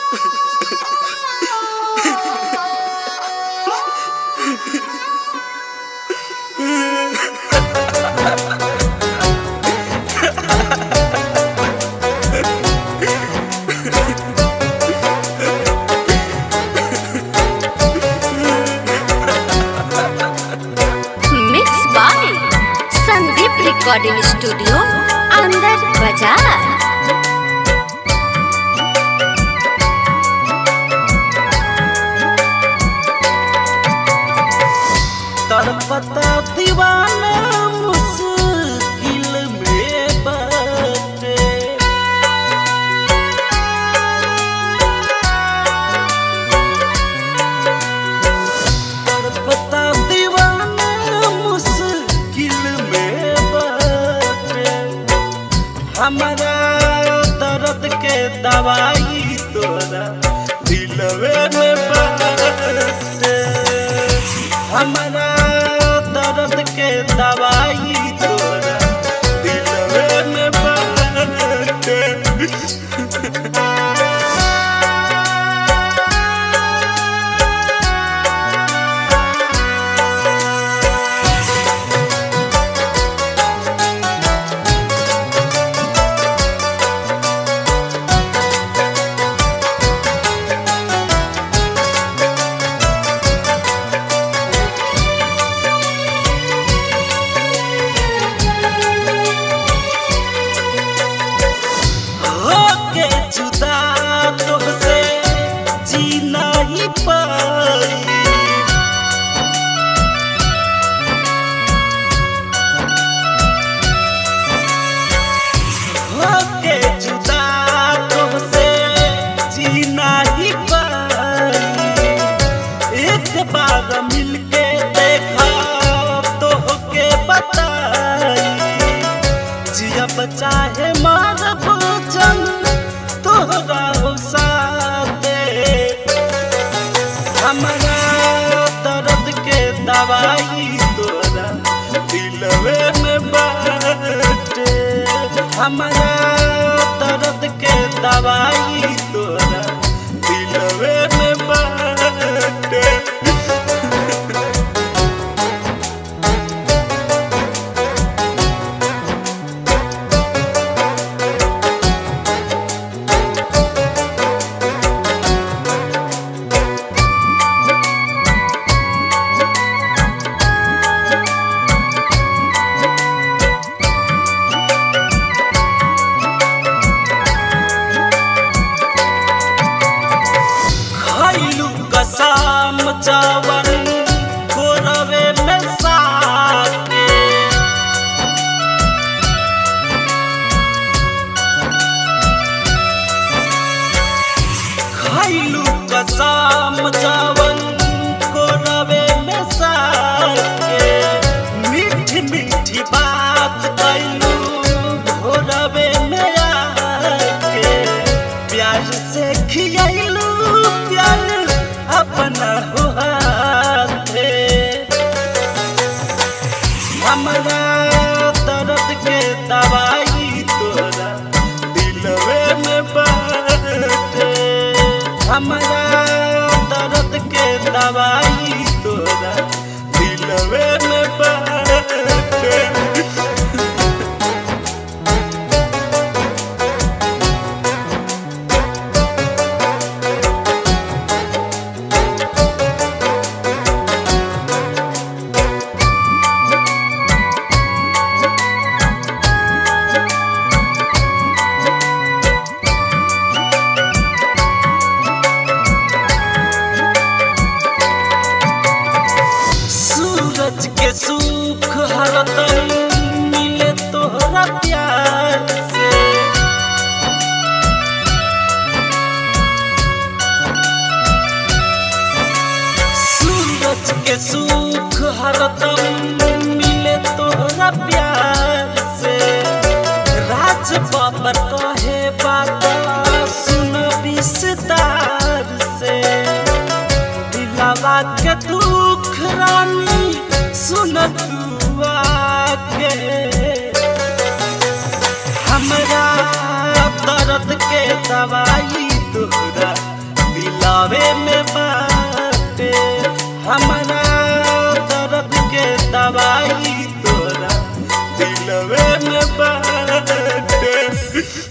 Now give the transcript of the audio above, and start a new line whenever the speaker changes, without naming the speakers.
mix by Sandeep recording studio अंदर बाजार
तड़पता दीवाना मुश्किल में बाटे तड़पता दीवाना मुश्किल में बाटे हमारा दर्द के दवाई तोरा दिलवे में बाटे हमारा दर्द के दवाई तोरा दिलवे में बाटे होके जुदा तुमसे जी नहीं पाई होके जुदा तुमसे जी नहीं पाई एक बार मिलके देखा तो के बताई जियब चाहे मारब जन तोहरा हो साथे हमारा दर्द के दवाई तोरा दिलवे में बाटे हमारा दर्द के दवाई तोरा दिलवे में बाटे खैलू कसम चावन कोरवे में साके खैलू कसम चावन कोरवे में साके मीठी मीठी बात कैलू भोरवे में आके प्यार से खियालू प्यार अपना हो हाथे हमरा दर्द के दवाई तोरा दिलवे में बाटे हमरा दर्द के दवाई तोरा दिलवे में बाटे सूरज के सुख हरदम मिले तोहरा प्यार से सूरज के सुख हरदम मिले तोहरा प्यार से राज बाबर कहे बात सुन विस्तार से दिलावा के दुख रानी सुन दुआ के हमरा दर्द के दवाई तोरा दिलावे में बाटे हमारा दर्द के दवाई तोरा दिलवे में बाटे